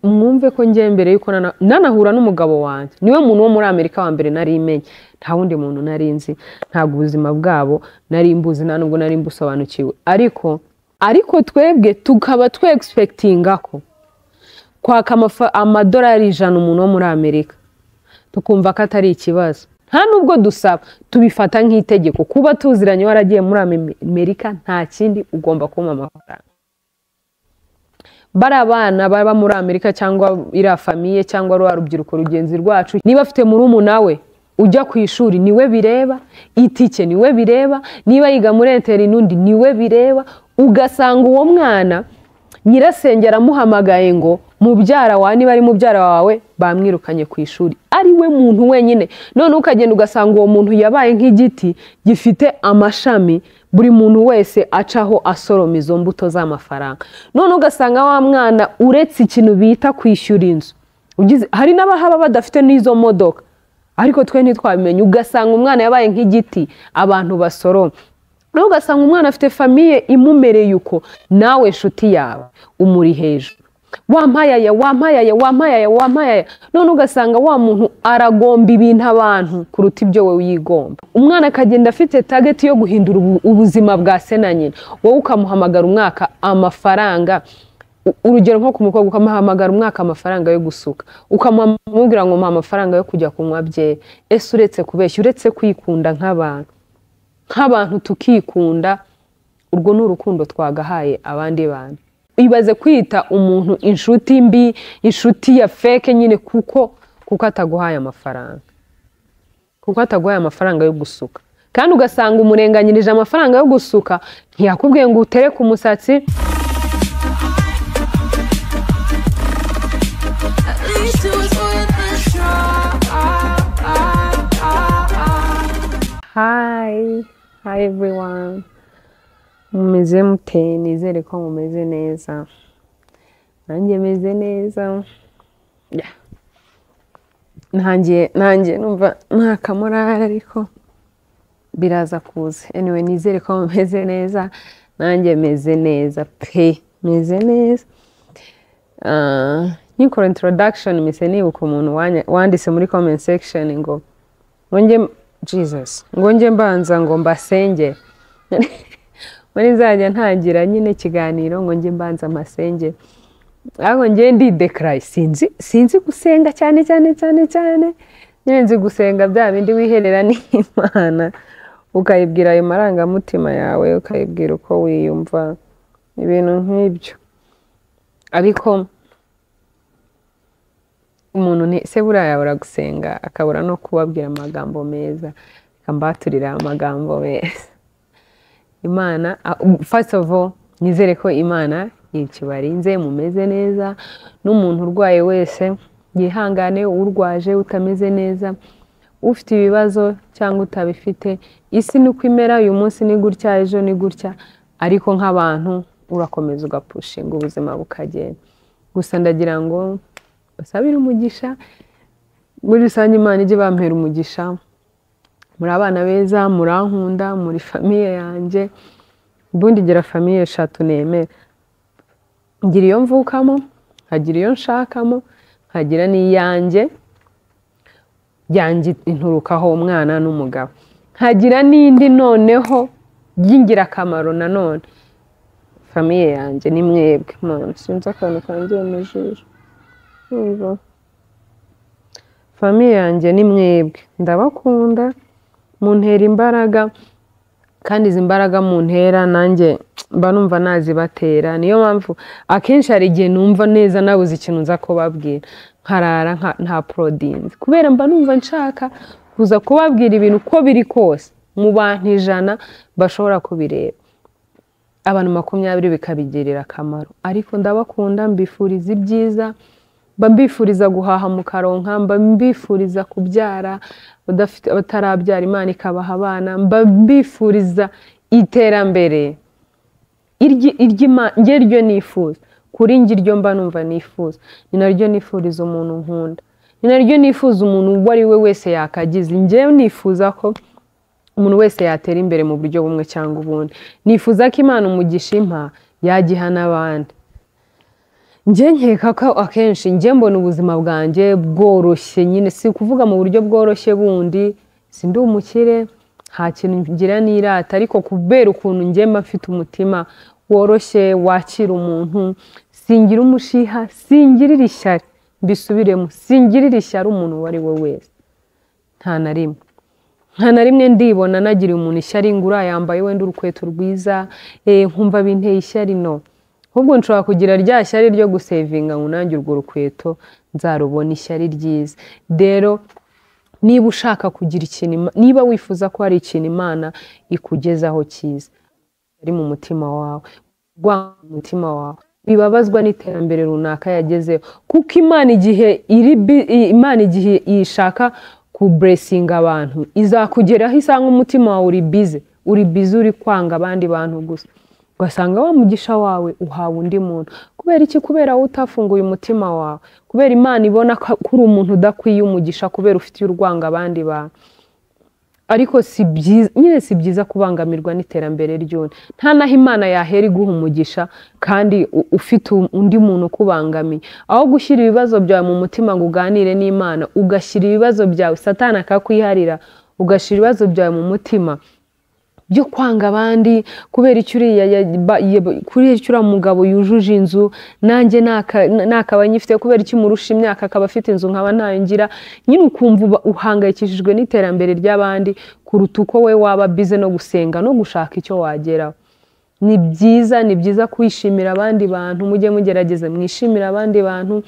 mwumve ko ngiye mbere yuko nana- nanahura n'umugabo wanjye niwe muntu wo muri amerika wa mbere nari menye nta wundi muntu nari nzi ntabwo ubuzima bwabo nari mbuzi nta nubwo nari mbusobanukiwe ariko ariko twebwe tukaba twe egisipekitinga ko kwaka amafa- amadolari ijana umuntu wo muri amerika tukumva ko atari ikibazo nta nubwo dusaba tubifata nk'itegeko kuba tuziranye waragiye muri Ame- amerika nta kindi ugomba kumpa amafaranga bari abana baba muri amerika cyangwa iriya famiye cyangwa rwa rubyiruko rugenzi rwacu niba afite murumuna we ujya ku ishuri niwe bireba itike niwe bireba niba yiga muri interineti niwe bireba ugasanga uwo mwana nyirasenge aramuhamagaye ngo mubyara wawe niba ari mubyara wawe bamwirukanye ku ishuri ari we muntu wenyine noneho ukagenda ugasanga uwo muntu yabaye nk'igiti gifite amashami buri muntu wese acaho asoroma izo mbuto z'amafaranga noneho ugasanga wa mwana uretse ikintu bita kwishyura inzu ugize hari n'abahaba badafite n'izo modoka ariko twe ntitwabimenye ugasanga umwana yabaye nk'igiti abantu basoroma nawe ugasanga umwana afite famiye imumereye uko nawe inshuti yawe umuri hejuru wampayaya wampayaya wampayaya wampayaya none ugasanga wa muntu aragomba ibintu abantu kuruta ibyo wowe yigomba umwana akagenda afite tageti yo guhindura ubu- ubuzima bwa se na nyina wowe ukamuhamagara umwaka amafaranga U- urugero nko ku mukobwa ukamuhamagara umwaka amafaranga yo gusuka ukamubwira ngo mpa amafaranga yo kujya kunywa byeri ese uretse kubeshya uretse kwikunda nk'abantu nk'abantu tukikunda urwo ni urukundo twagahaye abandi bantu ibaze kwita umuntu inshuti mbi inshuti ya feke nyine kuko kuko ataguhaye amafaranga kuko ataguhaye amafaranga yo gusuka kandi ugasanga umurenganyirije amafaranga yo gusuka ntiyakubwiye ngo utereke umusatsi At least it was worth a try. Hi, hi everyone. Mumeze mute, nizere ko mumeze neza. Nanjye meze neza. Yeah. Nanjye, nanjye numva nta kamorari ariko biraza kuza. Anyway, nizere ko mumeze neza. Nanjye meze neza pe, meze neza. Ah, nkikora introduction mise nibuka umuntu wanya- wanditse muri comment section ngo ngo njye jesus ngo njye mbanza ngo mbasenge muri nzajya ntangira nyine ikiganiro ngo njye mbanza masenge ariko njye ndidekaraye sinzi sinzi gusenga cyane cyane cyane cyane nyine nzi gusenga bya bindi wiherera n'imana ukayibwira ayo marangamutima yawe ukayibwira uko wiyumva ibintu nk'ibyo ariko umuntu ni se buriya yabura gusenga akabura no kubabwira amagambo meza akambaturira amagambo meza imana ah, first of all nizere ko imana yikibarinze mumeze neza n'umuntu urwaye wese yihangane urwaje utameze neza ufite ibibazo cyangwa utabifite isi ni uko imera uyu munsi ni gutya ejo ni gutya ariko nk'abantu urakomeza ugapushinga ubuzima bukagenda gusa ndagira ngo usabire umugisha muri rusange imana ijye bampera umugisha muri abana beza murankunda muri famiye yanjye ubundi gira famiye eshatu nemera ngira iyo mvukamo nkagira iyo nshakamo nkagira n'iyanjye yanjye inturukaho umwana n'umugabo nkagira n'indi noneho y'ingirakamaro nanone famiye yanjye ni mwebwe mpamvu sinzi akantu kanjye mu jisho Urumva? famiye yanjye ni mwebwe ndabakunda muntera imbaraga kandi izi mbaraga muntera nanjye mba numva nazibatera niyo mpamvu akenshi hari igihe numva neza nabuze ikintu nza kubabwira nkarara nka- nta porodinzi kubera mba numva nshaka kuza kubabwira ibintu uko biri kose mu bantu ijana bashobora kubireba abantu makumyabiri bikabigirira akamaro ariko ndabakunda mbifuriza ibyiza mba mbifuriza guhaha mu karonka mba mbifuriza kubyara abadafite- abatarabyara imana ikabaha abana mba mbifuriza iterambere iryi- iry'Ima- njye ryo nifuza kuri njye iryo mba numva nifuza ni naryo nifuriza umuntu nkunda ni naryo nifuza umuntu uwo ari we wese yakagize njyewe nifuza ko umuntu wese yatera imbere mu buryo bumwe cyangwa ubundi nifuza ko imana umugisha impa yagiha n'abandi njye nkeka ko akenshi njye mbona ubuzima bwanjye bworoshye nyine si kuvuga mu buryo bworoshye bundi si ndi umukire nta kintu ngira n'irata ariko kubera ukuntu njye mba mfite umutima woroshye wakira umuntu singira umushiha singirira ishyari mbisubiremo singirira ishyari umuntu uwo ari we wese nta na rimwe nta na rimwe ndibona nagira umuntu ishyari ngo uriya yambaye wenda urukweto rwiza eh, nkumva binteye ishyari no ahubwo nshobora kugira rya shyari ryo gusevinga ngo nanjye urwo rukweto nzarubona ishyari ryiza rero niba ushaka kugira ikintu Ima- niba wifuza ko hari ikintu imana ikugezaho cyiza ari mu mutima wawe rwa mu mutima wawe bibabazwa n'iterambere runaka yagezeho kuko imana igihe iri bi- i- imana igihe ishaka kuburesinga abantu izakugeraho isanga umutima wawe uri bize uri bize uri kwanga abandi bantu gusa ugasanga wa mugisha wawe uhawe undi muntu kubera iki kubera wowe utafunguye umutima wawe kubera imana ibona ko ko uri umuntu udakwiye umugisha kubera ufitiye urwango abandi bantu ariko si byiza nyine si byiza kubangamirwa n'iterambere ry'undi nta n'aho imana yahera iguha umugisha kandi u- ufite u- undi muntu ukubangamiye aho gushyira ibibazo byawe mu mutima ngo uganire n'imana ugashyira ibibazo byawe satani akakwiharira ugashyira ibibazo byawe mu mutima byo kwanga abandi kubera icyo uriya ya- ba- ya- kubera icyo uriya mugabo yujuje inzu nanjye naka- nakaba nyifite kubera icyo umurusha imyaka akaba afite inzu nkaba ntayo ngira nyine ukumva uba- uhangayikishijwe n'iterambere ry'abandi kuruta uko we waba bize no gusenga no gushaka icyo wageraho ni byiza ni byiza kwishimira abandi bantu mujye mugerageza mwishimire abandi bantu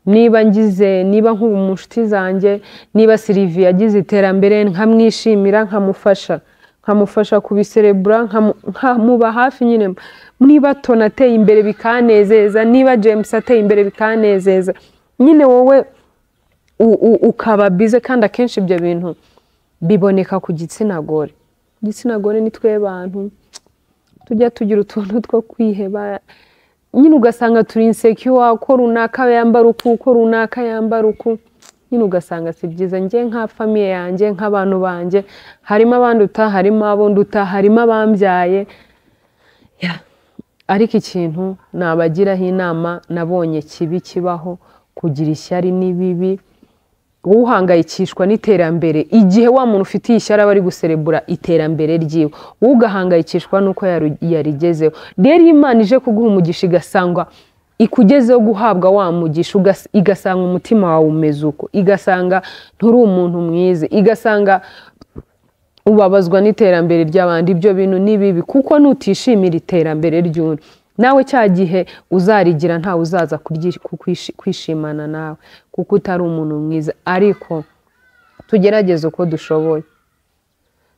niba ngize niba nk'ubu mu nshuti zanjye niba siriviye yagize iterambere nkamwishimira nkamufasha nkamufasha kubiserebura nkamu- nkamuba hafi nyine niba toni ateye imbere bikanezeza niba james ateye imbere bikanezeza nyine wowe u- u- ukaba bize kandi akenshi ibyo bintu biboneka ku gitsina gore igitsina gore ni twe bantu tujya tugira utuntu two kwiheba nyine ugasanga turi insekiwa ko runaka yambara uku ko runaka yambara uku nyine ugasanga si byiza njye nka famiye yanjye nk'abantu banjye harimo abanduta harimo abo nduta harimo abambyaye Ya. ariko ikintu nabagiraho inama nabonye kibi kibaho kugira ishyari ni bibi uhangayikishwa n'iterambere igihe wa muntu ufitiye ishyari aba ari guserebura iterambere ryiwe wowe ugahangayikishwa n'uko yaru- yarigezeho rero iyo imana ije kuguha umugisha igasanga ikugezeho guhabwa wa mugisha ugas- igasanga umutima wawe umeze uko igasanga nturi umuntu mwiza igasanga ubabazwa n'iterambere ry'abandi ibyo bintu ni bibi kuko nutishimira iterambere ry'undi nawe cya gihe uzarigira ntawe uzaza kuryi- kukwishi- kwishimana nawe kuko utari umuntu mwiza ariko tugerageze uko dushoboye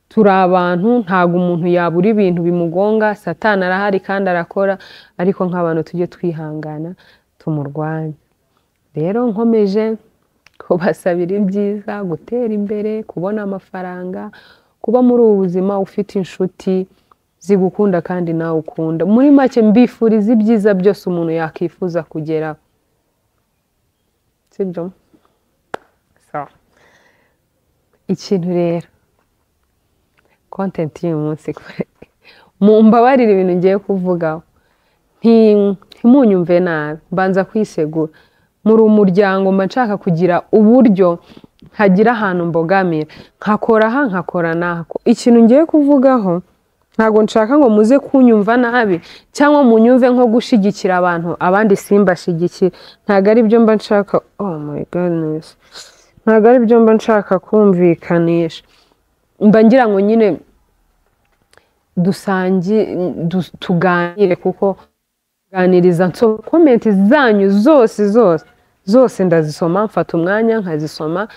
turi abantu ntabwo umuntu yabura ibintu bimugonga satani arahari kandi arakora ariko nk'abantu tujye twihangana tumurwanye rero nkomeje kubasabira ibyiza gutera imbere kubona amafaranga kuba muri ubu buzima ufite inshuti zigukunda kandi nawe ukunda muri make mbifuriza ibyiza byose umuntu yakwifuza kugeraho sibyo Sawa. ikintu rero kontenti y'uyu munsi kore mumbabarire ibintu ngiye kuvugaho nti- ntimunyumve nabi mbanza kwisegura muri umuryango mba nshaka kugira uburyo hagira ahantu mbogamira nkakora aha nkakora n'ako ikintu ngiye kuvugaho ntabwo nshaka ngo muze kunyumva nabi cyangwa munyumve nko gushyigikira abantu abandi simbashyigikire ntabwo ari byo mba nshaka oh my goodness ntabwo ari byo mba nshaka kumvikanisha mba ngira ngo nyine dusangi du- tuganire kuko kuganiriza nso komenti zanyu zose zose zose ndazisoma mfata umwanya nkazisoma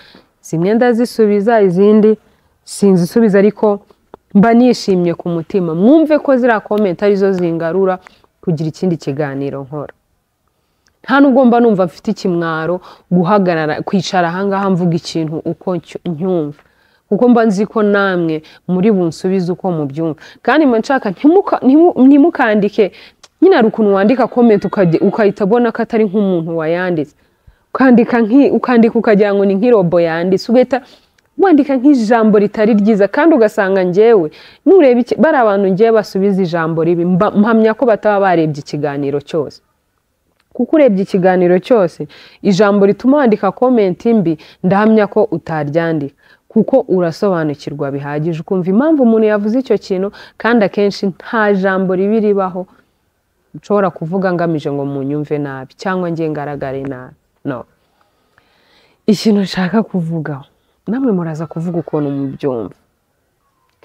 zimwe ndazisubiza izindi sinzisubiza ariko mba nishimye ku mutima mwumve ko ziriya komenti arizo zingarura kugira ikindi kiganiro nkora nta nubwo mba numva mfite ikimwaro guhagarara kwicara ahangaha mvuga ikintu uko ncyo- nyumva kuko mba nzi ko namwe muri bunsubize uko mubyumva kandi mba nshaka ntimuka- ntimu- ntimukandike nyine hari ukuntu wandika komenti ukajya- ugahita ubona ko atari nk'umuntu wayanditse ukandika nki- ukandika ukagira ngo ni nk'irobo yanditse ugahita wandika nk'ijambo ritari ryiza kandi ugasanga njyewe nureba iki- bari abantu ngewe basubiza ijambo ribi mba- mpamya ko bataba barebye ikiganiro cyose kuko urebye ikiganiro cyose ijambo rituma wandika komenti mbi ndahamya ko utaryandika kuko urasobanukirwa bihagije ukumva impamvu umuntu yavuze icyo kintu kandi akenshi nta jambo ribi ribaho nshobora kuvuga ngamije ngo munyumve nabi cyangwa nge ngaragare nabi no ikintu nshaka kuvugaho namwe muraza kuvuga ukuntu mubyumva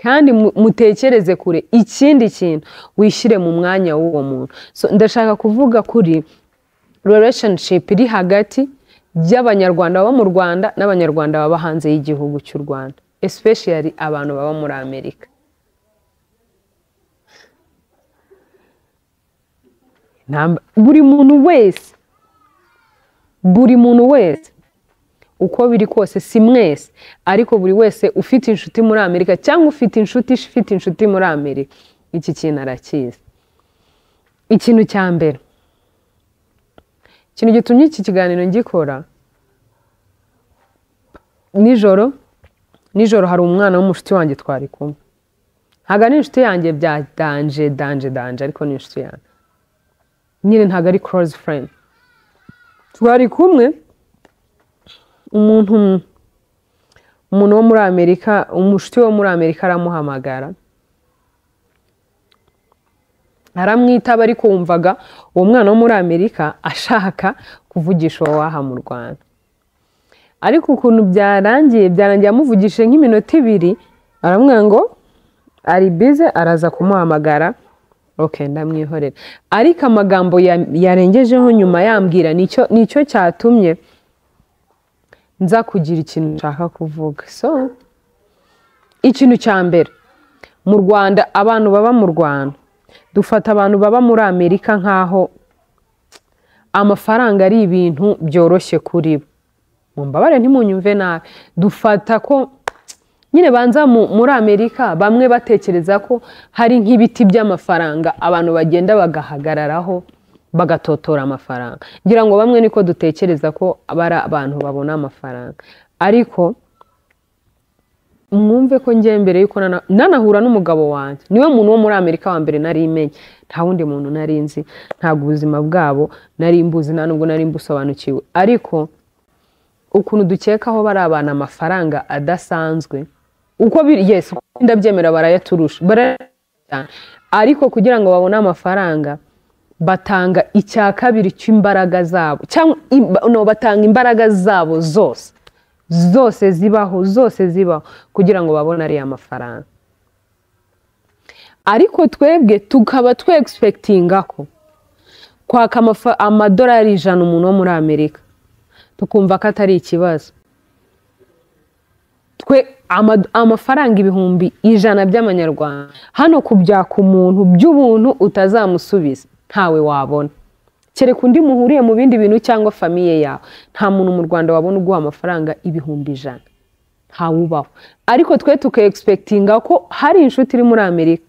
kandi mu- mutekereze kure ikindi kintu wishyire mu mwanya w'uwo muntu So, ndashaka kuvuga kuri relationship iri hagati y'abanyarwanda baba mu rwanda n'abanyarwanda baba hanze y'igihugu cy'u rwanda especially abantu baba muri amerika Nta- buri muntu wese buri muntu wese uko biri kose si mwese ariko buri wese ufite inshuti muri amerika cyangwa ufite inshuti ifite inshuti muri amerika iki kintu arakizi ikintu cya mbere ikintu gitumye iki kiganiro ngikora nijoro nijoro hari umwana w'umushuti wanjye twari kumwe ntabwo ari inshuti yanjye bya danje danje danje ariko ni inshuti yanjye nyine ntabwo ari korozi furendi twari kumwe umuntu umuntu wo muri amerika umushuti wo muri amerika aramuhamagara aramwitaba ariko wumvaga uwo mwana wo muri amerika ashaka kuvugisha uwo waha mu rwanda ariko ukuntu byarangiye byarangiye amuvugishije nk'iminota ibiri aramwira ngo ari bize araza kumuhamagara ok ndamwihorera ariko amagambo ya- yarengejeho nyuma yambwira nicyo nicyo cyatumye nza kugira ikintu nshaka kuvuga so ikintu cya mbere mu rwanda abantu baba mu rwanda dufata abantu baba muri amerika nk'aho amafaranga ari ibintu byoroshye kuri bo mumbabare ntimunyumve nabi dufata ko nyine banza mu- muri amerika bamwe batekereza ko hari nk'ibiti by'amafaranga abantu bagenda bagahagararaho bagatotora amafaranga ngira ngo bamwe niko dutekereza ko bari abantu babona amafaranga ariko mwumve ko ngiye mbere yuko nana- nanahura n'umugabo wanjye niwe muntu wo muri amerika wa mbere nari menye nta wundi muntu nari nzi ntabwo ubuzima bwabo nari mbuzi nta nubwo nari mbusobanukiwe ariko ukuntu dukekaho bari abantu amafaranga adasanzwe uko biri yes uko ndabyemera barayaturusha barayaturusha cyane. ariko kugira ngo babone amafaranga batanga icya kabiri cy'imbaraga zabo cyangwa im- no, batanga imbaraga zabo zose zose zibaho zose zibaho kugira ngo babone ariya mafaranga ariko twebwe tukaba twe egispekitinga ko kwaka amafa- amadolari ijana umuntu wo muri amerika tukumva ko atari ikibazo twe ama- amafaranga ibihumbi ijana by'amanyarwanda hano kubyaka umuntu by'ubuntu utazamusubiza ntawe wabona kereka undi muhuriye mu bindi bintu cyangwa famiye yawe nta muntu mu rwanda wabona uguha amafaranga ibihumbi ijana ntawubaho ariko twe tuka egispekitinga ko hari inshuti iri muri amerika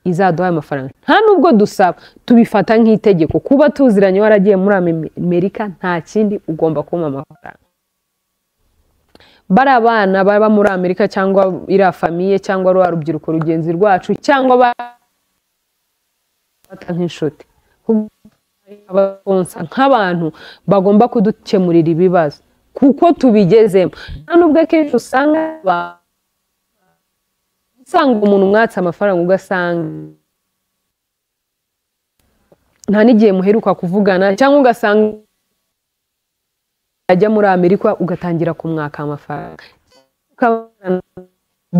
izaduha ayo mafaranga nta nubwo dusaba tubifata nk'itegeko kuba tuziranye waragiye muri amerika nta kindi ugomba kumpa amafaranga bari abana baba muri amerika cyangwa iriya famiye cyangwa rwa rubyiruko rugenzi rwacu cyangwa bafata nk'inshuti Kuko hari abakonsa nk'abantu bagomba kudukemurira ibibazo kuko tubigezemo nta nubwo akenshi usanga ba- usanga umuntu mwatse amafaranga ugasanga nta n'igihe muheruka kuvugana cyangwa ugasanga ajya muri amerika ugatangira kumwaka amafaranga Ukabona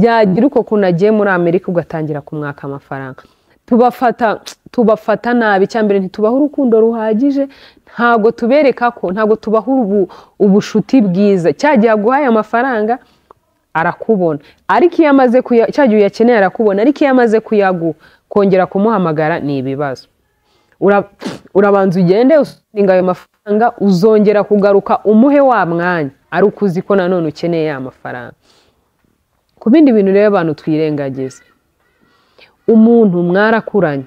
yagira uko kuntu agiye muri amerika ugatangira kumwaka amafaranga tubafata tubafata nabi icyambere ntitubaha urukundo ruhagije ntabwo tubereka ko ntabwo tubaha ubu, ubushuti bwiza cya gihe aguhaye amafaranga arakubona ariko iyo amaze kuya cya gihe uyakeneye arakubona ariko iyo amaze kuyagu kongera kumuhamagara ni ibibazo Ura- urabanza ugende usinga ayo mafaranga uzongera kugaruka umuhe wa mwanya ari uko uzi ko nanone ukeneye ya mafaranga ku bindi bintu rero abantu twirengagiza umuntu mwarakuranye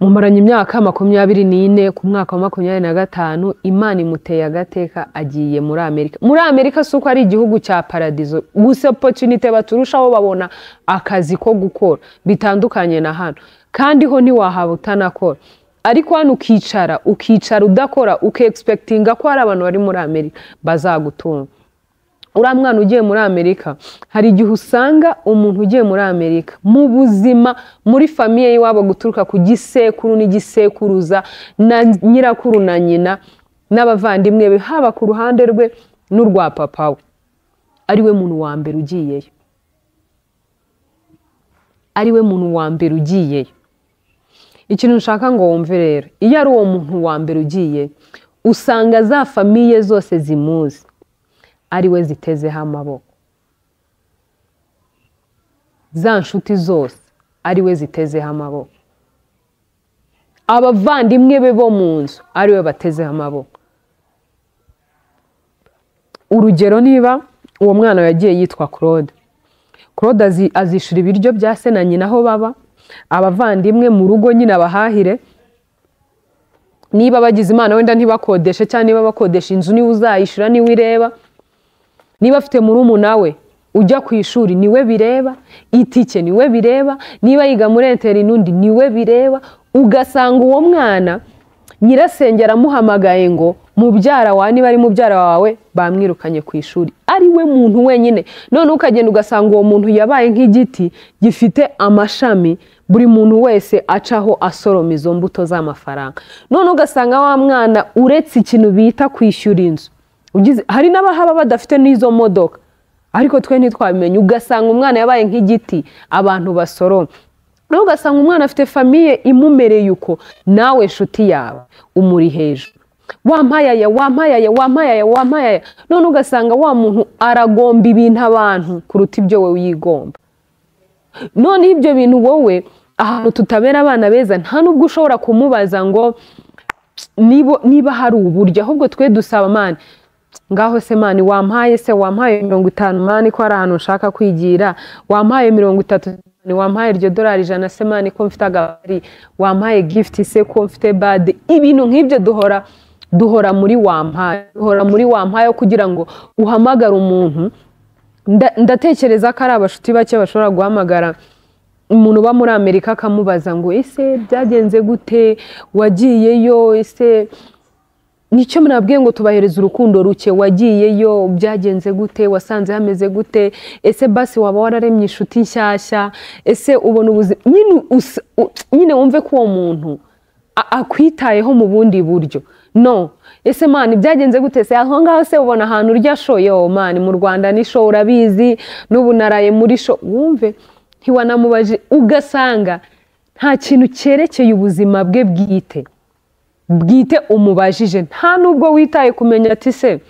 mumaranye imyaka makumyabiri n'ine ku mwaka wa makumyabiri na gatanu imana imuteye agateka agiye muri amerika muri amerika si uko ari igihugu cya paradizo gusa opotunite baturushaho babona akazi ko gukora bitandukanye na hano kandi ho ntiwahabwa utanakora ariko hano ukicara ukicara udakora ukegispekitinga ko hari abantu bari muri amerika bazagutunga uriya mwana ugiye muri amerika hari igihe usanga umuntu ugiye muri amerika mu buzima muri famiye y'iwabo guturuka ku gisekuru n'igisekuruza na nyirakuru na nyina n'abavandimwe be haba ku ruhande rwe n'urwa papa we ariwe muntu wa mbere ugiyeyo ariwe muntu wa mbere ugiyeyo ikintu nshaka ngo wumve rero iyo ari uwo muntu wa mbere ugiye usanga za famiye zose zimuzi ariwe zitezeho amaboko za nshuti zose ariwe zitezeho amaboko abavandimwe be bo mu nzu ariwe batezeho amaboko urugero niba uwo mwana yagiye yitwa claude claude azi- azishyura ibiryo bya se na nyina aho baba abavandimwe mu rugo nyine abahahire niba bagize imana wenda ntibakodeshe cyangwa niba bakodesha inzu niwe uzayishyura niwe ireba niba afite murumuna we ujya ku ishuri niwe bireba itike niwe bireba niba yiga muri interineti niwe bireba ugasanga uwo mwana nyirasenge aramuhamagaye ngo mubyara wawe niba ari mubyara wawe bamwirukanye ku ishuri ari we muntu wenyine none ukagenda ugasanga uwo muntu yabaye nk'igiti gifite amashami buri muntu wese acaho asoroma izo mbuto z'amafaranga none ugasanga wa mwana uretse ikintu bita kwishyura inzu ugize hari n'abahaba badafite n'izo modoka ariko twe ntitwabimenye ugasanga umwana yabaye nk'igiti abantu basoroma nawe ugasanga umwana afite famiye imumereye uko nawe inshuti yawe umuri hejuru wampayaya wampayaya wampayaya wampayaya none ugasanga wa muntu aragomba ibintu abantu kuruta ibyo wowe yigomba noneho ibyo bintu wowe ahantu tutabera abana beza nta n'ubwo ushobora kumubaza ngo niba niba hari uburyo ahubwo twe dusaba mani ngaho se mani wampaye se wampaye mirongo itanu mani ko hari ahantu nshaka kwigira wampaye mirongo itatu mani, wampaye iryo dorari ijana se mani ko mfite agabari wampaye gifuti se ko mfite bade ibintu nk'ibyo duhora duhora muri wampaye duhora muri wampaye kugira ngo uhamagare umuntu Nda- ndatekereza ko ari abashuti bake bashobora guhamagara umuntu uba muri amerika akamubaza ngo ese byagenze gute wagiyeyo ese nicyo mwabwiye ngo tubahereze urukundo ruke wagiyeyo byagenze gute wasanze hameze gute ese basi waba wararemye inshuti nshyashya ese ubona ubuzima nyine usa- u- nyine wumve ko uwo muntu a- akwitayeho mu bundi buryo no ese mani byagenze gute se aho ngaho se ubona ahantu urya sho yo mani mu rwanda ni sho urabizi n'ubu naraye muri sho wumve ntiwanamubaje ugasanga nta kintu cyerekeye ubuzima bwe bwite bwite umubajije nta nubwo witaye kumenya ati se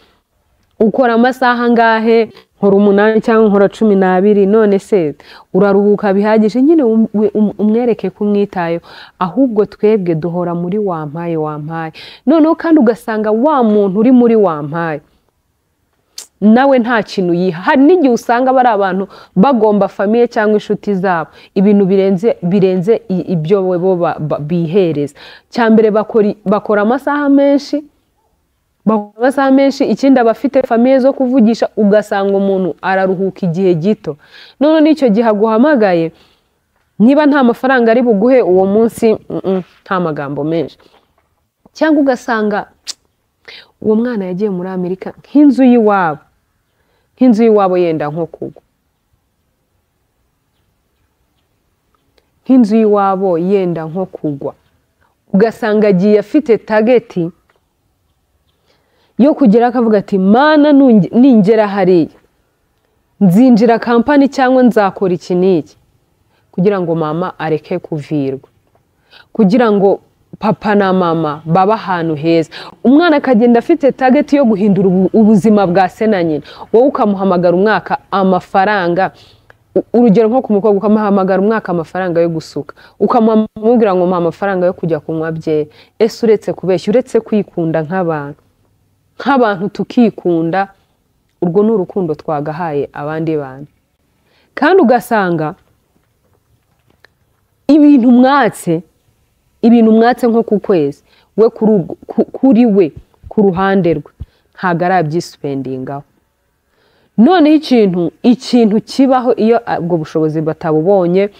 ukora amasaha angahe nkora umunani cyangwa nkora cumi n'abiri none se uraruhuka bihagije nyine um- we- um- umwereke ko umwitayeho ahubwo twebwe duhora muri wampaye wampaye noneho kandi ugasanga wa muntu uri muri wampaye nawe nta kintu yiha hari n'igihe usanga bari abantu bagomba famiye cyangwa inshuti zabo ibintu birenze birenze i- ibyo we bo ba- ba- bihereza cya mbere bakora- bakora amasaha menshi bakora amasaha menshi ikindi aba afite famiye zo kuvugisha ugasanga umuntu araruhuka igihe gito none n'icyo gihe aguhamagaye niba nta mafaranga ari buguhe uwo munsi mm, mm, nta magambo menshi cyangwa ugasanga uwo mwana yagiye muri amerika nk'inzu y'iwabo nk'inzu y'iwabo yenda nko kugwa nk'inzu y'iwabo yenda nko kugwa ugasanga agiye afite tageti yo kugera akavuga ati mana nunge- ningera hariya nzinjira kampani cyangwa nzakora iki n'iki kugira ngo mama areke kuvirwa kugira ngo papa na mama babe ahantu heza umwana akagenda afite tageti yo guhindura ubu- ubuzima bwa se na nyina wowe ukamuhamagara umwaka amafaranga U- urugero nko ku mukobwa ukamuhamagara umwaka amafaranga yo gusuka ukamubwira ngo mpa amafaranga yo kujya kunywa bye ese uretse kubeshya uretse kwikunda nk'abantu nk'abantu tukikunda urwo ni urukundo twagahaye abandi bantu kandi ugasanga ibintu mwatse ibintu mwatse nko ku kwezi we kuri ubwo- ku- kuri we ku ruhande rwe ntabwo arabyisipendingaho noneho ikintu ikintu kibaho iyo ah, ubwo bushobozi batabubonye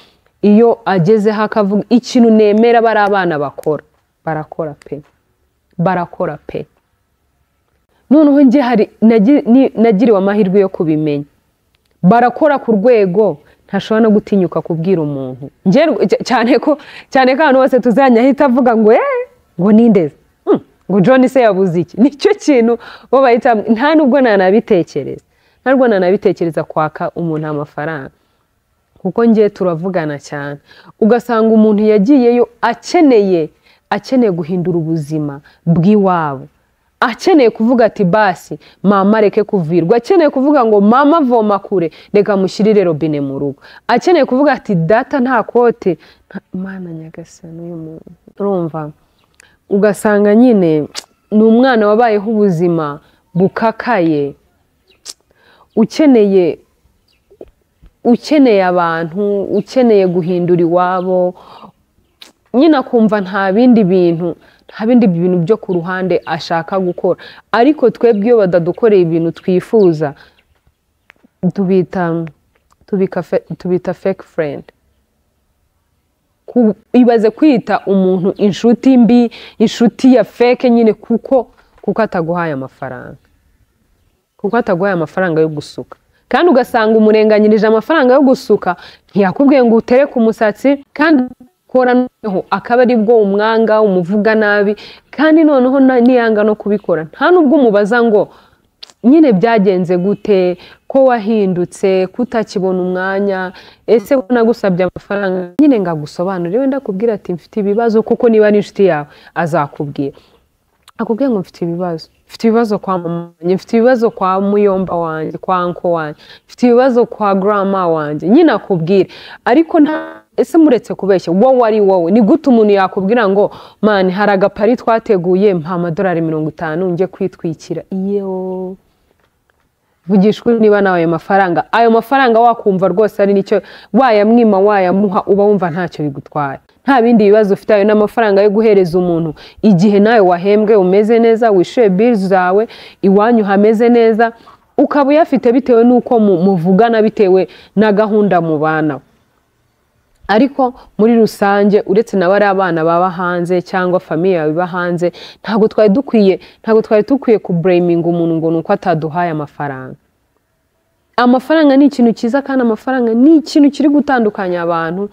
iyo agezeho akavuga ikintu nemera bari abana bakora barakora pe barakora pe noneho njye hari nagi- ni- nagiriwe amahirwe yo kubimenya barakora ku rwego ntashobora no gutinyuka kubwira umuntu Njye rw- cy- cyane ko cyane ko ahantu hose tuzajya ahita avuga ngo eee ngo nindeze Hmm, ngo john se yabuze iki nicyo kintu bo bahita nta nubwo nanabitekereza nta nubwo nanabitekereza kwaka umuntu amafaranga kuko njye turavugana cyane ugasanga umuntu yagiyeyo akeneye akeneye guhindura ubuzima bw'iwabo akeneye kuvuga ati basi mama reke kuvirwa akeneye kuvuga ngo mama voma kure reka mushyirire robine mu rugo akeneye kuvuga ati data nta kote nta- mana nyagasani uyu muntu urumva ugasanga nyine ni umwana wabayeho ubuzima bukakaye ukeneye ukeneye abantu ukeneye guhindura iwabo nyine akumva nta bindi bintu nta bindi bintu byo ku ruhande ashaka gukora ariko twebwe iyo badadukoreye ibintu twifuza tubita tubika fe- tubita fake friend ku- ibaze kwita umuntu inshuti mbi inshuti ya fake nyine kuko kuko ataguhaye amafaranga kuko ataguhaye amafaranga yo gusuka kandi ugasanga umurenganyirije amafaranga yo gusuka ntiyakubwiye ngo utere ku musatsi kandi ukora noneho akaba ari bwo umwanga umuvuga nabi kandi noneho na- niyanga no kubikora nta n'ubwo umubaza ngo nyine byagenze gute ko wahindutse ko utakibona umwanya ese ko nagusabye amafaranga nyine ngo agusobanurire wenda akubwira ati mfite ibibazo kuko niba ari inshuti yawe azakubwira akubwiye ngo mfite ibibazo mfite ibibazo kwa mama wanjye mfite ibibazo kwa muyomba wanjye kwa nko wanjye mfite ibibazo kwa grama wanjye nyine akubwire ariko nta ese muretse kubeshya wowe ari wowe ni gute umuntu yakubwira ngo mani hari agapari twateguye mpa amadolari mirongo itanu njye kwitwikira iyo vugishwa niba nawe ayo mafaranga ayo mafaranga wakumva rwose ari nicyo wayamwima wayamuha uba wumva ntacyo bigutwara nta bindi bibazo ufite ayo ni amafaranga yo guhereza umuntu igihe nawe wahembwe umeze neza wishyuye bili zawe iwanyu hameze neza ukaba uyafite bitewe n'uko mu- muvugana bitewe na gahunda mubana ariko muri rusange uretse na bariya abana baba hanze cyangwa famiye yawe iba hanze ntabwo twari dukwiye ntabwo twari dukwiye kubureyiminga umuntu ngo ni uko ataduhaye amafaranga amafaranga ni ikintu cyiza kandi amafaranga ni ikintu kiri gutandukanya abantu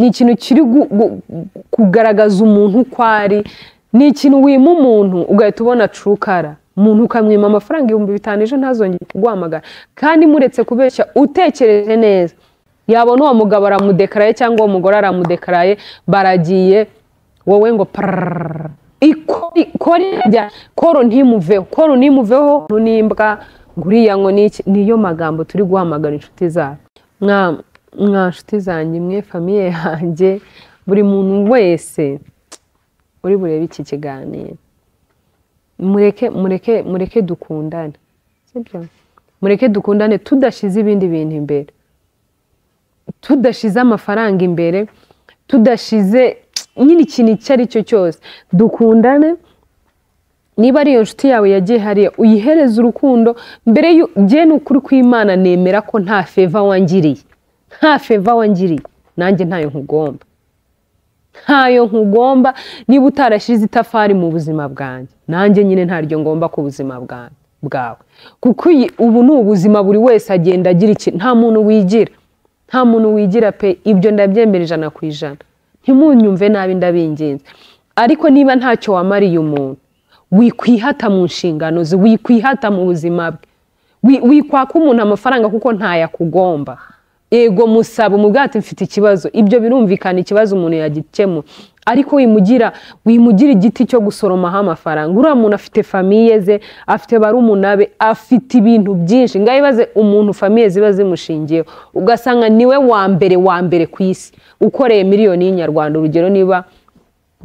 ni ikintu kiri gu- gu- kugaragaza umuntu uko ari ni ikintu wima umuntu ugahita ubona curukara umuntu ukamwima amafaranga ibihumbi bitanu ejo ntazongere kuguhamagara kandi muretse kubeshya utekereje neza yabona uwo mugabo aramudekaraye cyangwa uwo mugore aramudekaraye baragiye wowe ngo pararararara ikori kori rya koro ntimuveho koro ntimuveho n'imbwa ngo uriya ngo niki niyo magambo turi guhamagara inshuti zacu mwa mwa nshuti zanjye mwe famiye yanjye buri muntu wese uri burebe iki kiganiro mureke mureke mureke dukundane sibyo mureke dukundane tudashyize ibindi bintu imbere tudashize amafaranga imbere tudashize nyine ikintu icyo ari cyo cyose dukundane niba ari iyo nshuti yawe yagiye hariya uyihereze urukundo mbere y'u- njye ni ukuri kw'imana nemera ko nta feva wangiriye nta feva wangiriye nanjye ntayo nkugomba ntayo nkugomba niba utarashyize itafari mu buzima bwanjye nanjye nyine ntaryo ngomba ku buzima bwanjye bwawe kuko iyi- ubu ni ubuzima buri wese agenda agira iki nta muntu wigira nta muntu wigira pe ibyo ndabyemera ijana ku ijana ntimunyumve nabi ndabinginze ariko niba ntacyo wamariye umuntu wikwihata mu nshingano ze wikwihata mu buzima bwe Wi- wikwaka umuntu amafaranga kuko ntayakugomba yego musaba umubwira ati mfite ikibazo ibyo birumvikana ikibazo umuntu yagikemura ariko wimugira wimugira igiti cyo gusoromaho amafaranga uriya muntu afite famiye ze afite barumuna be afite ibintu byinshi ngaho ibaze umuntu famiye ziba zimushingiyeho ugasanga niwe wa mbere wa mbere ku isi ukoreye miliyoni y'inyarwanda urugero niba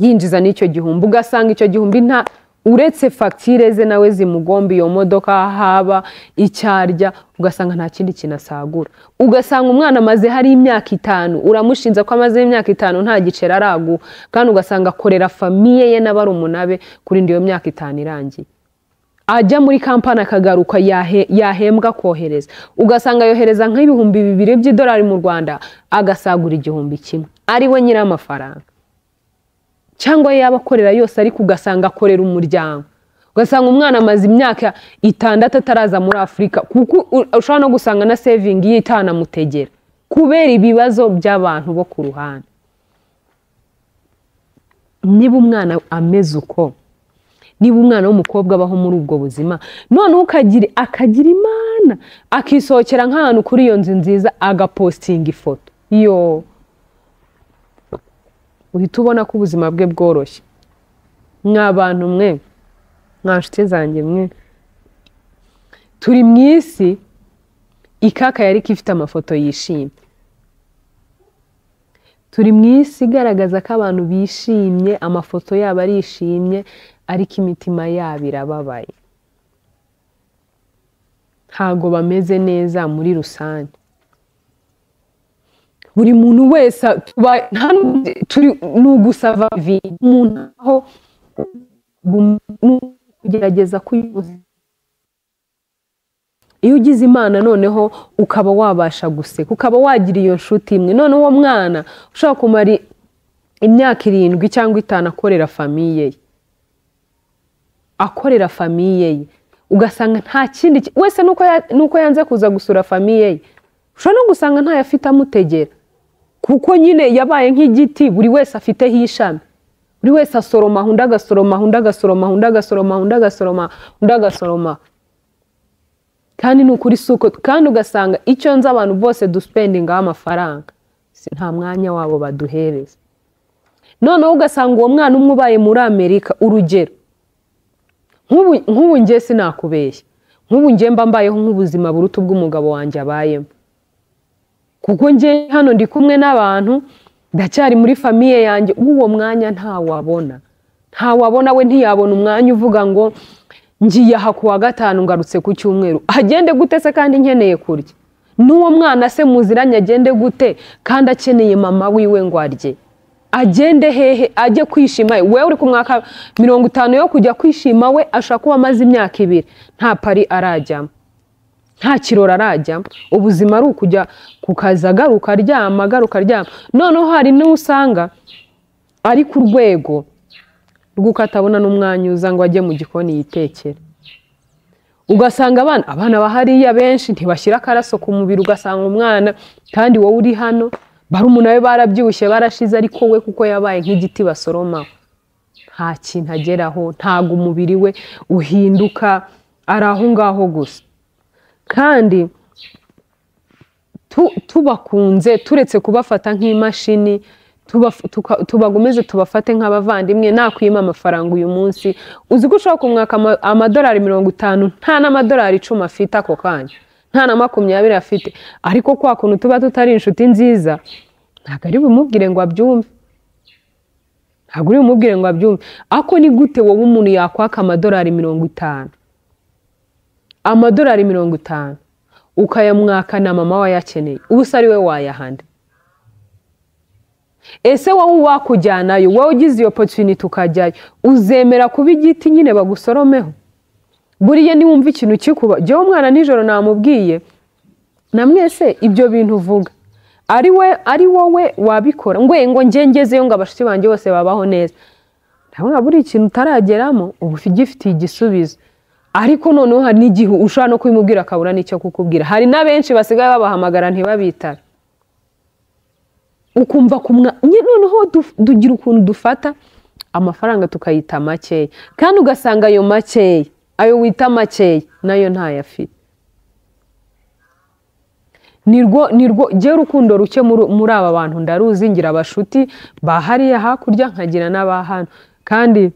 yinjiza n'icyo gihumbi ugasanga icyo gihumbi nta uretse fagitire ze nawe zimugomba iyo modoka haba icyo arya ugasanga nta kindi kintu asagura ugasanga umwana amaze hari imyaka itanu uramushinja ko amaze imyaka itanu nta giceri araguha kandi ugasanga akorera famiye ye n'abarumuna be kurinda iyo myaka itanu irangiye ajya muri kampani akagaruka yahe- yahembwa kohereza ugasanga yohereza nk'ibihumbi bibiri by'idolari mu rwanda agasagura igihumbi kimwe ari we nyir'amafaranga cyangwa yaba akorera yose ariko ugasanga akorera umuryango ugasanga umwana amaze imyaka itandatu ataraza muri afurika kuko u- ushobora no gusanga na sevingi ye itanamutegera kubera ibibazo by'abantu bo ku ruhande niba umwana ameze uko niba umwana w'umukobwa abaho muri ubwo buzima noneho ukagira akagira imana akisohokera nk'ahantu kuri iyo nzu nziza agapostinga ifoto yo uhita ubona ko ubuzima bwe bworoshye mwa bantu mwe mwa nshuti zanjye mwe turi mu isi ikaka yari ifite amafoto yishimye turi mu isi igaragaza ko abantu bishimye amafoto yabo arishimye ariko imitima yabo irababaye ntago bameze neza muri rusange buri muntu wese a- tuba- nta n'undi- turi ni ugusava vi umuntu aho gum- ni ukugerageza kuyuzuza iyo ugize imana noneho ukaba wabasha guseka ukaba wagira iyo nshuti imwe none uwo mwana ushobora kumara i- imyaka irindwi cyangwa itanu akorera famiye ye akorera famiye ye ugasanga nta kindi ki- wese nuko ya- nuko yanze kuza gusura famiye ye ushobora no gusanga ntayo afite amutegera kuko nyine yabaye nk'igiti buri wese afiteho ishami buri wese asoroma undi agasoroma undi agasoroma undi agasoroma undi agasoroma undi agasoroma kandi ni ukuri si uko kandi ugasanga icyo nzi abantu bose dusipendingaho amafaranga Si- nta mwanya wabo baduhereza noneho ugasanga uwo mwana umwe ubaye muri amerika urugero nk'ubu nk'ubu njye sinakubeshya nk'ubu njye mba mbayeho nk'ubuzima buruta ubw'umugabo wanjye abayemo kuko njye hano ndi kumwe n'abantu ndacyari muri famiye yanjye uwo mwanya ntawabona ntawabona we ntiyabona umwanya uvuga ngo ngiye aha ku wa gatanu ngarutse ku cyumweru agende gute se kandi nkeneye kurya n'uwo mwana se muziranye agende gute kandi akeneye mama wiwe ngo arye agende hehe ajye kwishima wewe uri ku mwaka mirongo itanu yo kujya kwishima we ashobora kuba amaze imyaka ibiri nta pari arajyamo nta kirori arajyamo ubuzima ari ukujya ku kazi agaruka aryama agaruka aryama noneho hari n'uwo usanga ari ku rwego rw'uko atabona n'umwanya uza ngo ajye mu gikoni yitekere ugasanga abana abana bahariya benshi ntibashyira akaraso ku mubiri ugasanga umwana kandi wowe uri hano barumuna be barabyibushye barashize ariko we kuko yabaye nk'igiti basoromaho nta kintu ageraho ntabwo umubiri we uhinduka ari aho ngaho gusa kandi tu- tubakunze turetse kubafata nk'imashini tubaf- tuka- tubagomeze tubafate nk'abavandimwe nakwima amafaranga uyu munsi uzi ko ushobora kumwaka ama- amadolari mirongo itanu nta n'amadolari icumi afite ako kanya nta na makumyabiri afite ariko kwa kuntu tuba tutari inshuti nziza ntabwo ari bumubwire ngo abyumve ntabwo uri bumubwire ngo abyumve ako ni gute wowe umuntu yakwaka amadolari mirongo itanu amadolari mirongo itanu ukayamwaka na mama we ayakeneye ubu se ari we wayahanda ese wowe wakujyanayo wowe ugize iyo potuniti ukajyayo uzemera kuba igiti nyine bagusoromeho buriya niwumva ikintu kikuba jyewe umwana nijoro namubwiye na mwese ibyo bintu uvuga ari we ari wowe wabikora ngwe ngo njye ngezeyo ngo abashuti banjye bose babaho neza ndabona buri ikintu utarageramo uba ugifitiye igisubizo ariko noneho hari n'igihe ushobora no kubimubwira akabura n'icyo kukubwira hari na benshi basigaye babahamagara ntibabitabe ukumva ku mwa nye- noneho duf- dugira ukuntu dufata amafaranga tukayita makeya kandi ugasanga ayo makeya ayo wita makeya nayo ntayo afite nirwo nirwo jyewe urukundo ruke muri muri aba bantu ndaruzi ngira abashuti ba hariya hakurya nkagira n'aba hano kandi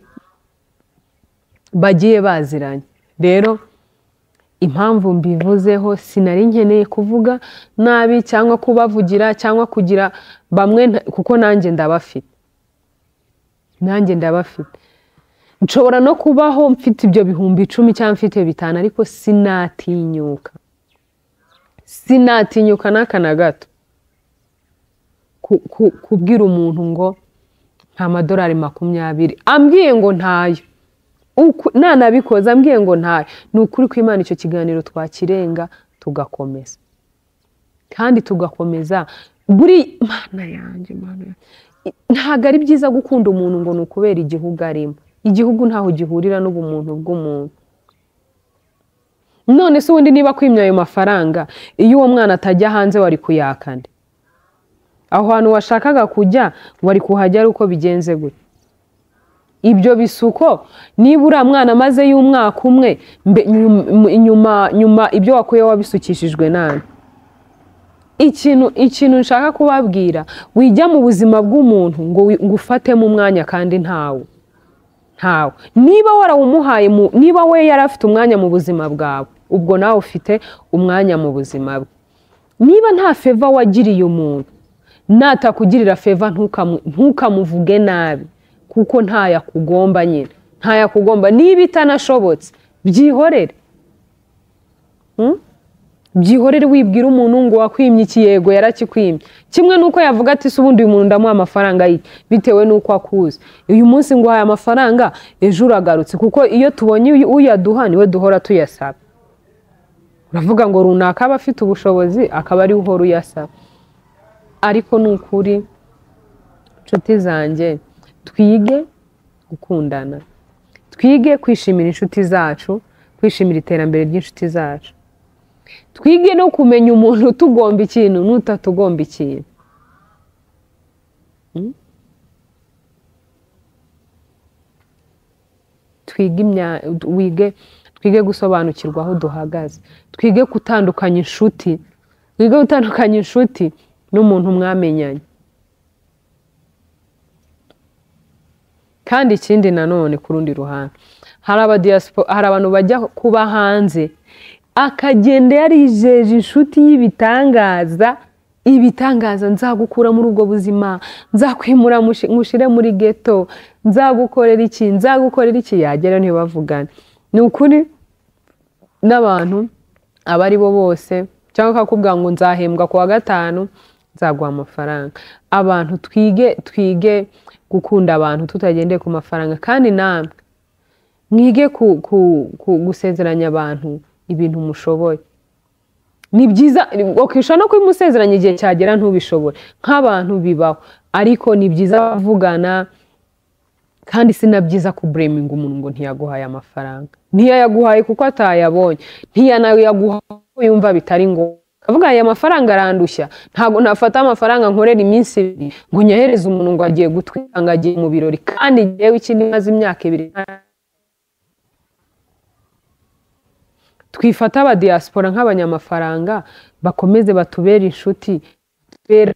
bagiye baziranye rero impamvu mbivuzeho sinari nkeneye kuvuga nabi cyangwa kubavugira cyangwa kugira bamwe nta- kuko nanjye ndabafite nanjye ndabafite nshobora no kubaho mfite ibyo bihumbi icumi cyangwa mfite bitanu ariko sinatinyuka sinatinyuka n'aka na gato Ku- ku- kubwira umuntu ngo nta madolari makumyabiri ambwiye ngo ntayo Uku- nanabikoze ambwiye ngo ntayo ni ukuri kw'imana icyo kiganiro twakirenga tugakomeza kandi tugakomeza buri mana yanjye mana yanjye. ntabwo ari byiza gukunda umuntu ngo ni ukubera igihugu arimo igihugu ntaho gihurira n'ubumuntu bw'umuntu none se ubundi niba kwimya ayo mafaranga iyo uwo mwana atajya hanze wari kuyakana aho hantu washakaga kujya wari kuhajya ari uko bigenze gutya ibyo bisuko niba uriya mwana amazeyo umwaka umwe mbe- nyuma- nyuma nyuma ibyo wakuyeho wabisukishijwe nabi ikintu ikintu nshaka kubabwira wijya mu buzima bw'umuntu ngo wi- ngo ufatemo umwanya kandi ntawe ntawe niba warawumuhaye mu- niba we yari afite umwanya mu buzima bwawe ubwo nawe ufite umwanya mu buzima bwe niba nta feva wagiriye umuntu natakugirira feva ntukamu- ntukamuvuge nabi kuko ntayo akugomba nyine ntayo akugomba niba itanashobotse byihorere byihorere wibwira umuntu ngo wakwimye iki yego yarakikwimye kimwe nuko yavuga ati se ubundi uyu muntu ndamuha amafaranga ye bitewe n'uko akuzi uyu munsi nguhaye amafaranga ejo uragarutse kuko iyo tubonye uyu- uyaduha niwe duhora tuyasaba uravuga ngo runaka aba afite ubushobozi akaba ari we uhora uyasaba ariko ni ukuri nshuti zanjye twige gukundana twige kwishimira inshuti zacu kwishimira iterambere ry'inshuti zacu twige no kumenya umuntu utugomba ikintu n'utatugomba ikintu Mm? twige imya- wige twige gusobanukirwa aho duhagaze twige gutandukanya inshuti twige gutandukanya inshuti n'umuntu mwamenyanye kandi ikindi nanone ku rundi ruhande hari abadiyaspora hari abantu bajya kuba hanze akagenda yarijeje inshuti y'ibitangaza ibitangaza nzagukura muri ubwo buzima nzakwimura mushi- ngushire muri geto nzagukorera iki nzagukorera iki yagera ntibavugane ni ukuri n'abantu aba ari bo bose cyangwa akakubwira ngo nzahembwa ku wa gatanu nzaguha amafaranga abantu twige twige gukunda abantu tutagendeye ku mafaranga kandi namwe mwige ku- ku- ku- gusezeranya abantu ibintu mushoboye ni byiza wakwishyura no kubimusezeranya igihe cyagera ntubishobore nk'abantu bibaho ariko ni byiza kuvugana kandi si na byiza kubureminga umuntu ngo ntiyaguhaye amafaranga ntiyayaguhaye kuko atayabonye ntiyanayaguha kuko yumva bitari ngombwa akavuga aya mafaranga arandushya ntabwo nafata amafaranga nkorera iminsi ibiri ngo nyahereze umuntu ngo agiye gutwika ngo agiye mu birori kandi ngewe iki maze imyaka ibiri twifata abadiyasipora nk'abanyamafaranga bakomeze batubere inshuti batubere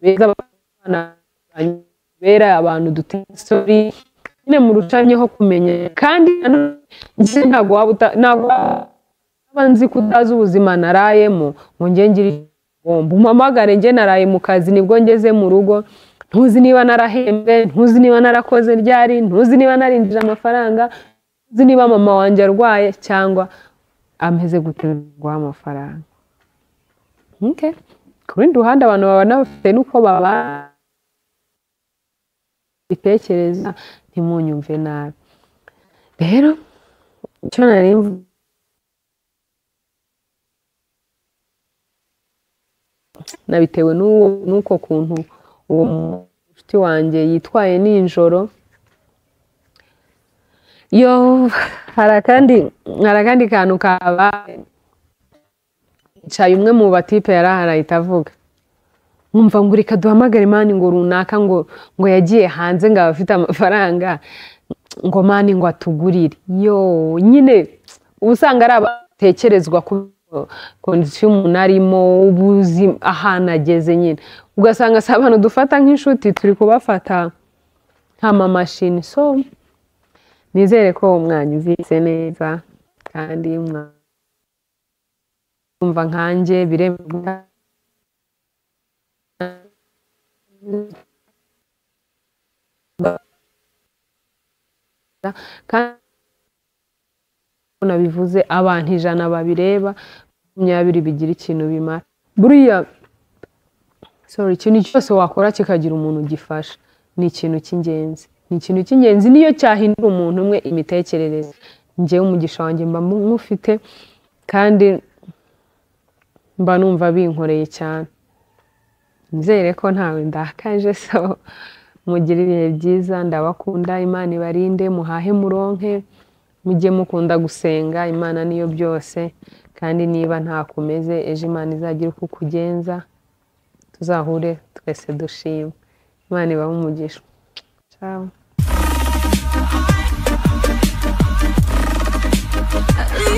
beza abana batubere abantu dutera isori nyine mu rucanye ho kumenya kandi nanone njye ntabwo waba uta- ntabwo waba nzi ko utazi ubuzima narayemo ngo njye ngire icyo ngomba umpamagare njye naraye mu kazi nibwo ngeze mu rugo ntuzi niba narahembwe ntuzi niba narakoze ryari ntuzi niba narinjije amafaranga ntuzi niba mama wanjye arwaye cyangwa ameze gute guha amafaranga Okay. ku rundi ruhande abantu babana bafite n'uko babana bitekereza ntimunyumve nabi rero icyo nari mvu- nabitewe n'uwo- n'uko kuntu uwo mushuti wanjye yitwaye nijoro yo hari akandi hari akandi kantu kabaye hicaye umwe mu batipe yari ahari ahita avuga nkumva ngo reka duhamagare mani ngo runaka ngo ngo yagiye hanze ngo aba afite amafaranga ngo mani ngo atugurire yo nyine uba usanga ari abatekerezwa ku kondisiyo umuntu arimo ubuzima ahantu ageze nyine ugasanga si abantu dufata nk'inshuti turi kubafata nk'amamashini so nizere ko mwanyumvise neza kandi mwumva nkanjye biremewe kandi nabivuze abantu ijana babireba makumyabiri bigira ikintu bimara buriya sorry ikintu cyose wakora kikagira umuntu ugifasha ni ikintu cy'ingenzi ni ikintu cy'ingenzi niyo cyahindura umuntu umwe imitekerereze njyewe umugisha wanjye mba nk'ufite kandi mba numva binkoreye cyane nizere ko ntawe ndakaje so mugire ibihe byiza ndabakunda imana ibarinde muhahe muronke mujye mukunda gusenga imana niyo byose kandi niba ntakomeze ejo imana izagira uko ukugenza tuzahure twese dushima imana ibahe umugisha ciao At least